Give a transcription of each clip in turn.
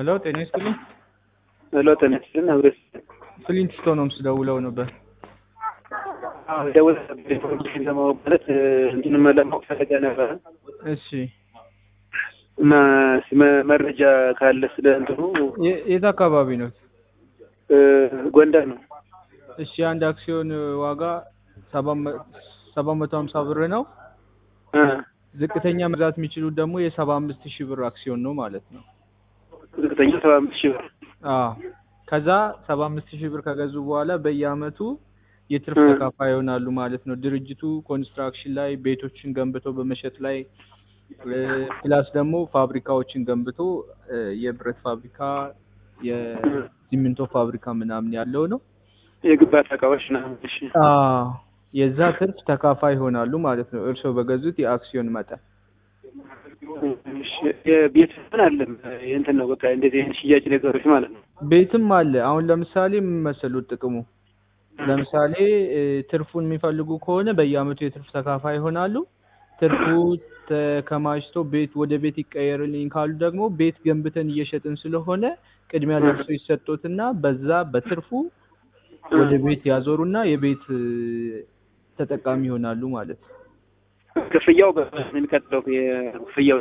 ሄሎ ጤና ይስጥልኝ። ሄሎ ጤና ይስጥልኝ። አብረስ ፍሊንት ስቶንስ ደውለው ነበር። አዎ ደውል ኢንፎርሜሽን ለማወቅ ማለት እንትን ለማወቅ ፈለገ ነበረ እሺ እና መ- መረጃ ካለ ስለ እንትኑ የ- የት አካባቢ ነው? እ፣ ጎንደር ነው። እሺ አንድ አክሲዮን ዋጋ ሰባት መ- ሰባት መቶ ሀምሳ ብር ነው። እ፣ ዝቅተኛ መግዛት የሚችሉት ደግሞ የሰባ አምስት ሺህ ብር አክሲዮን ነው ማለት ነው። ዝቅተኛ ሰባ አምስት ሺህ ብር አዎ ከዛ ሰባ አምስት ሺህ ብር ከገዙ በኋላ በየአመቱ የትርፍ እ። ተካፋይ ይሆናሉ ማለት ነው። ድርጅቱ ኮንስትራክሽን ላይ ቤቶችን ገንብቶ በመሸጥ ላይ እ፣ ፕላስ ደግሞ ፋብሪካዎችን ገንብቶ እ፣ የብረት ፋብሪካ፣ የሲሚንቶ ፋብሪካ ምናምን ያለው ነው። የግንባታ እቃዎች ና እሺ አዎ የዛ ትርፍ ተካፋይ ይሆናሉ ማለት ነው። እርስዎ በገዙት የአክሲዮን መጠን እሺ፣ የቤት ምን አለም የእንትን ነው በቃ እንደዚህ አይነት ሽያጭ ነገሮች ማለት ነው። ቤትም አለ። አሁን ለምሳሌ ምን መሰሉት ጥቅሙ ለምሳሌ እ፣ ትርፉን የሚፈልጉ ከሆነ በየአመቱ የትርፍ ተካፋይ ይሆናሉ። ትርፉ ተከማችቶ ቤት ወደ ቤት ይቀየርልኝ ካሉ ደግሞ ቤት ገንብተን እየሸጥን ስለሆነ ቅድሚያ ለእርሶ ይሰጡትና በዛ በትርፉ ወደ ቤት ያዞሩና የቤት እ፣ ተጠቃሚ ይሆናሉ ማለት ነው። ክፍያው በ- የሚቀጥለው የክፍያው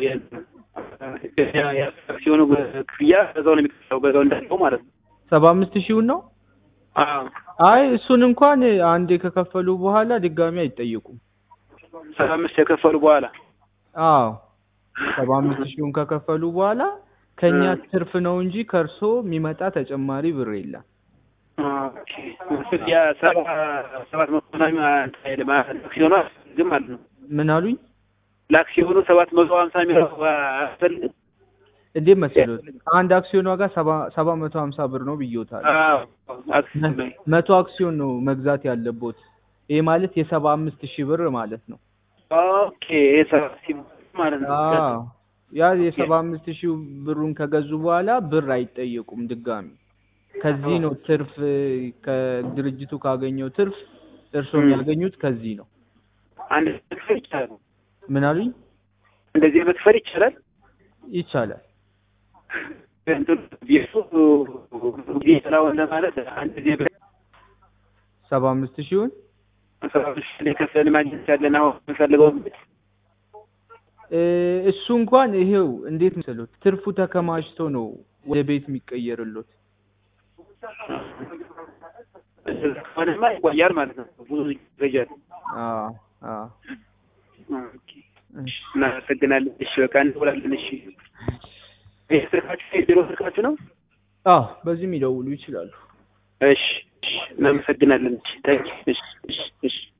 ሲሆኑ ክፍያ በዛው ነው የሚቀጥለው በዛው እንዳለው ማለት ነው። ሰባ አምስት ሺውን ነው። አዎ አይ እሱን እንኳን አንዴ ከከፈሉ በኋላ ድጋሚ አይጠየቁም። ሰባ አምስት የከፈሉ በኋላ አዎ ሰባ አምስት ሺውን ከከፈሉ በኋላ ከኛ ትርፍ ነው እንጂ ከእርሶ የሚመጣ ተጨማሪ ብር የለም። ኦኬ። ያ ሰባ ሰባት መቶ ምናምን አይደለም አክሲዮኑ አያስፈልግም ማለት ነው። ምን አሉኝ? ለአክሲዮኑ ሰባት መቶ ሀምሳ የሚለው አያስፈልግም። እንዴት መሰሉት? አንድ አክሲዮን ዋጋ ሰባ ሰባ መቶ ሀምሳ ብር ነው ብዬዎታል። አዎ አክሲዮን ላይ መቶ አክሲዮን ነው መግዛት ያለቦት። ይሄ ማለት የሰባ አምስት ሺህ ብር ማለት ነው። ኦኬ። ይሄ ሰባት ሺህ ማለት ነው። አዎ ያ የሰባ አምስት ሺህ ብሩን ከገዙ በኋላ ብር አይጠየቁም ድጋሚ። ከዚህ ነው ትርፍ ከድርጅቱ ካገኘው ትርፍ እርሶ ም። የሚያገኙት ከዚህ ነው። አንድ መክፈል ይቻላል። ምን አሉኝ? እንደዚህ መክፈል ይቻላል። ይቻላል። እንትኑ ቤቱ ጊዜ ስላሆነ ለማለት አንድ ጊዜ ሰባ አምስት ሺውን ሰባ አምስት ሺህ ላይ ከፍለን ማግኘት ያለን አሁን የምንፈልገው ቤት እ፣ እሱ እንኳን ይሄው እንዴት መሰሉት ትርፉ ተከማችቶ ነው ወደ ቤት የሚቀየርሎት። ከሆነማ ይቆያል ማለት ነው። ብዙ ይፈጃል። አዎ አዎ። ኦኬ። እሺ። እናመሰግናለን። እሺ በቃ እንደውላለን። እሺ ይህ ስልካችሁ የቢሮ ስልካችሁ ነው? አዎ በዚህም ይደውሉ ይችላሉ። እሺ እሺ፣ እናመሰግናለን። እሺ ታንኪ። እሺ እሺ እሺ